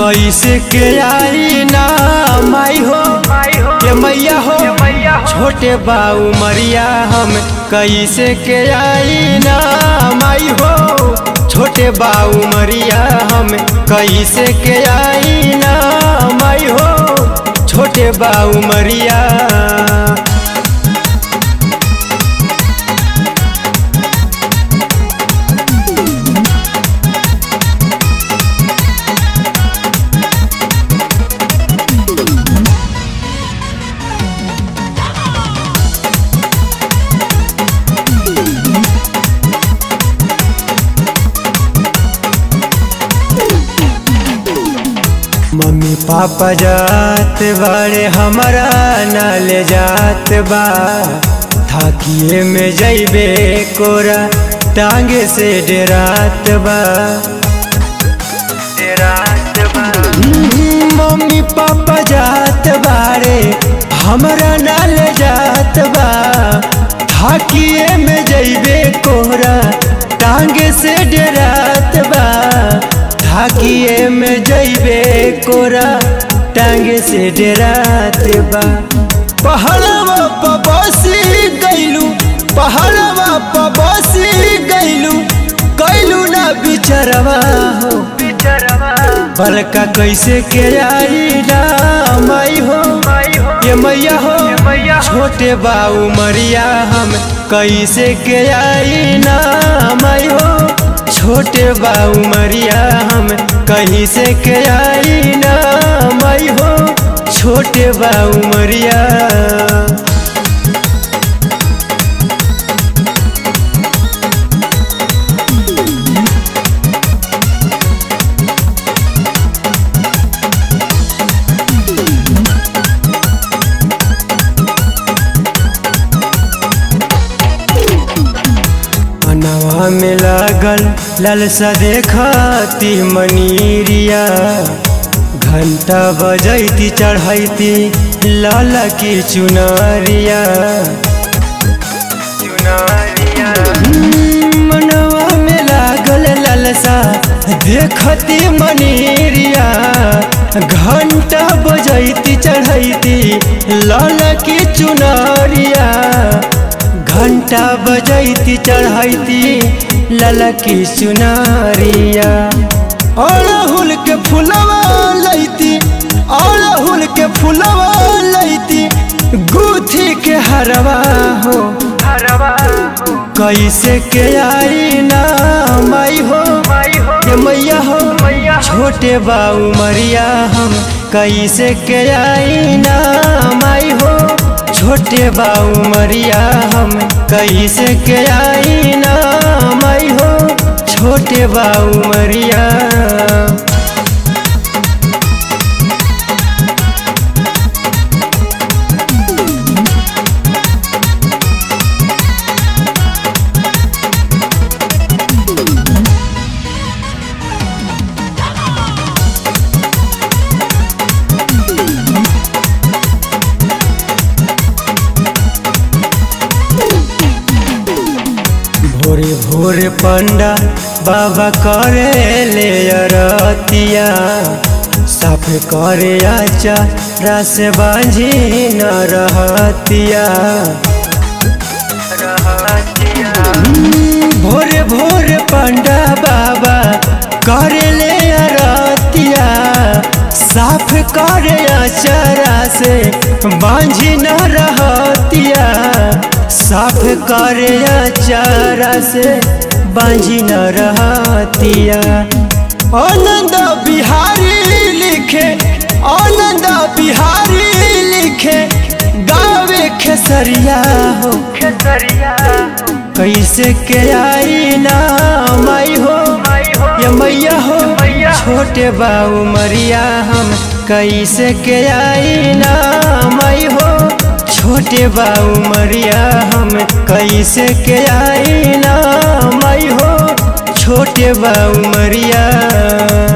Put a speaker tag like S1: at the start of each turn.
S1: कैसे के आई ना माई हो के मैया हो छोटे बाऊ मरिया हम कैसे के आई ना माई हो छोटे बाऊ मरिया हम कैसे के आई ना माई हो छोटे बाऊ मरिया मम्मी पापा जात बारे हमारा न ले जात बा थाकिए में जैबे कोरा टांगे से डेरात बा डेरात बा मम्मी पापा जात बारे हमारा न ले जात बा थाकिए में जैबे कोरा टांगे से डेरात बा थाकिए में जैबे कोरा टांगे से डेरात बा पहाड़वा पर बसी गैलू पहाड़वा पर बसी गैलू कैलू ना बिचरवा हो बड़का कैसे के आई ना माई हो ये मैया हो छोटे बाऊ मरिया हम कैसे के आई ना माई हो छोटे बाऊ मरिया हम कहीं से के आई ना माई हो छोटे बाऊ मरिया मनवा में लागल ललसा देखती मनीरिया घंटा बजैती चढ़ैती लाल की चुनरिया चुनरिया मनवा में लागल ललसा देखती मनीरिया घंटा बजैती चढ़ैती लाल की चुनरिया घंटा बजैती चढ़ैती ललकी सुनारिया अड़हुल के फुलवा लैती अड़हुल के फुलवा लैती गुथी के हरवा हो कैसे के आई ना माई हो ये मैया हो छोटे बाऊ मरिया हम कैसे के आई ना माई हो छोटे बाऊ मरिया हम कैसे के आई ना माई हो छोटे बाऊ मरिया भोरे भोरे पंडा बाबा करे ले अरतिया साफ करे आचा रस बांझी न रहतिया भोरे भोरे पंडा बाबा करे ले अरतिया साफ करे आचरा से बांझी न रहतिया साफ करे चारा से बांझी न रहतिया आनंद बिहारी लिखे आनंद बिहारी लिखे गावे खेसरिया हो कैसे के आई ना माई हो ये मैया हो छोटे बाऊ मरिया हम कैसे के आई ना माई हो छोटे बाऊ मरिया हम कैसे के आई ना माई हो छोटे बाऊ मरिया